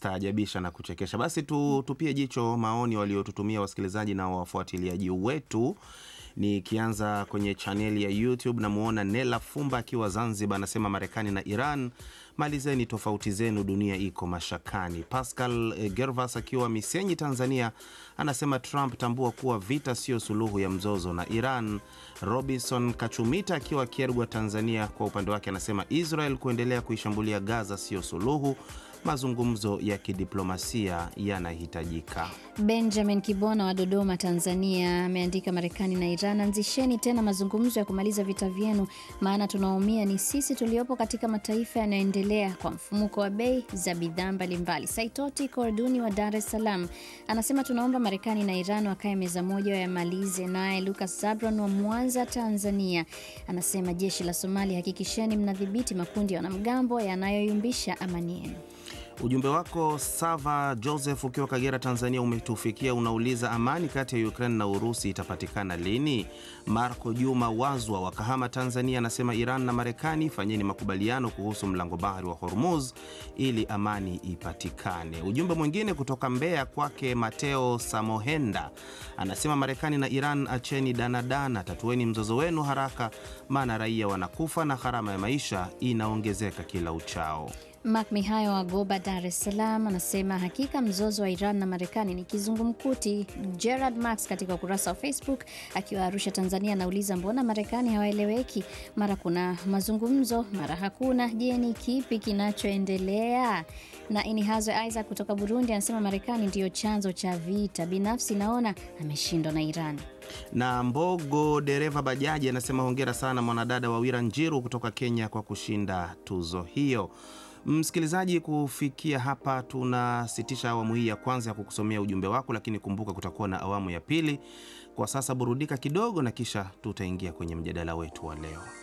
kustaajabisha na kuchekesha. Basi tu, tupie jicho maoni waliotutumia wasikilizaji na wafuatiliaji wetu. Nikianza kwenye chaneli ya YouTube namwona Nela Fumba akiwa Zanzibar, anasema Marekani na Iran, malizeni tofauti zenu, dunia iko mashakani. Pascal eh, Gervas akiwa Misenyi, Tanzania, anasema Trump, tambua kuwa vita sio suluhu ya mzozo na Iran. Robinson Kachumita akiwa Kiergwa, Tanzania, kwa upande wake anasema Israel kuendelea kuishambulia Gaza sio suluhu, mazungumzo ya kidiplomasia yanahitajika. Benjamin Kibona wa Dodoma, Tanzania ameandika Marekani na Iran, anzisheni tena mazungumzo ya kumaliza vita vyenu, maana tunaumia ni sisi tuliopo katika mataifa yanayoendelea kwa mfumuko wa bei za bidhaa mbalimbali. Saitoti Korduni wa Dar es Salaam anasema tunaomba Marekani na Iran wakae meza moja wayamalize. Naye Lucas Zabron wa Mwanza, Tanzania anasema jeshi la Somalia, hakikisheni mnadhibiti makundi ya wanamgambo yanayoyumbisha amani yenu. Ujumbe wako Sava Joseph ukiwa Kagera, Tanzania umetufikia. Unauliza amani kati ya Ukraine na Urusi itapatikana lini? Marco Juma Wazwa wa Kahama, Tanzania anasema Iran na Marekani fanyeni makubaliano kuhusu mlango bahari wa Hormuz ili amani ipatikane. Ujumbe mwingine kutoka Mbeya kwake Mateo Samohenda anasema Marekani na Iran acheni danadana, tatueni mzozo wenu haraka, maana raia wanakufa na gharama ya maisha inaongezeka kila uchao. Mak Mihayo wa Goba, Dar es Salaam anasema hakika mzozo wa Iran na Marekani ni kizungumkuti. Gerard Max katika ukurasa wa Facebook akiwa Arusha, Tanzania anauliza mbona Marekani hawaeleweki? Mara kuna mazungumzo, mara hakuna. Je, ni kipi kinachoendelea? Na Inihazwe Isaac kutoka Burundi anasema Marekani ndiyo chanzo cha vita. Binafsi naona ameshindwa na Iran. na Mbogo dereva bajaji anasema hongera sana mwanadada Wawira Njiru kutoka Kenya kwa kushinda tuzo hiyo. Msikilizaji, kufikia hapa tunasitisha awamu hii ya kwanza ya kukusomea ujumbe wako, lakini kumbuka kutakuwa na awamu ya pili. Kwa sasa burudika kidogo, na kisha tutaingia kwenye mjadala wetu wa leo.